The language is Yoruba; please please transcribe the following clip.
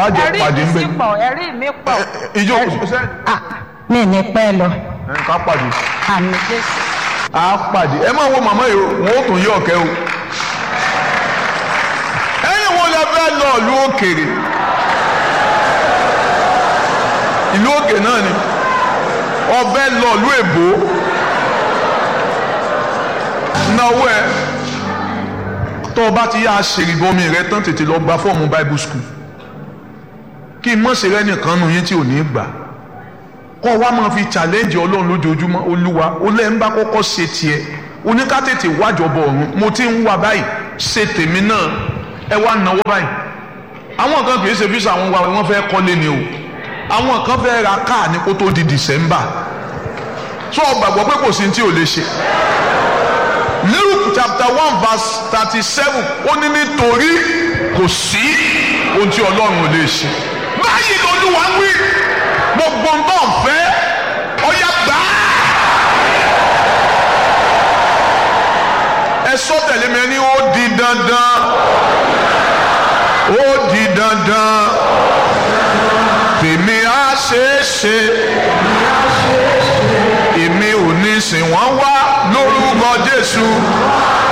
àjọ ẹ̀rí pàdé ń mi bẹ sì pọ̀ ẹ̀rí mi pọ̀ ìjọ ṣe Ah, mi ní pẹ́ lọ ẹ ká pàdé àmì jésù. á pàdé ẹ máa wo màmá yìí o wọn ó tún yí ọ̀kẹ́ o ẹ̀yin wo lẹ fẹ́ lọ ìlú òkèèrè ìlú òkè náà ni ọbẹ̀ lọ ìlú èbó náwó ẹ tó o bá ti yá aṣèrìbọmi rẹ tán tètè lọ gba fọ́ọ̀mù bible school kí n mọ̀ sí rẹ nìkan nù yín tí ò ní gbà kọ́ wa máa fi challenge ọlọ́run lójoojúmọ́ olúwa ó lẹ́ ń bá kọ́kọ́ ṣe tiẹ̀ oníkátètè wájọbọ ọ̀run mo ti ń wá báyìí ṣe tèmi náà ẹ wá náwó báyìí àwọn kan kì í ṣe fíṣà àwọn wa wọ́n fẹ́ kọ́lé ni o àwọn kan fẹ́ ra káà ní kó tó di December tó o gbàgbọ́ pé kò sí ní tí o lè ṣe Luke chapter one verse thirty seven ó ní nítorí kò sí ohun tí ọlọ́run ò lè ṣe báyìí lolúwa wí gbogbo nǹkan fẹ́ ọ̀yà gbà á. ẹ sọ tẹ̀lé mi ẹni ó di dandan ó di dandan tèmi á ṣeé ṣe èmi ò ní sìn wọ́n wá lórúkọ Jésù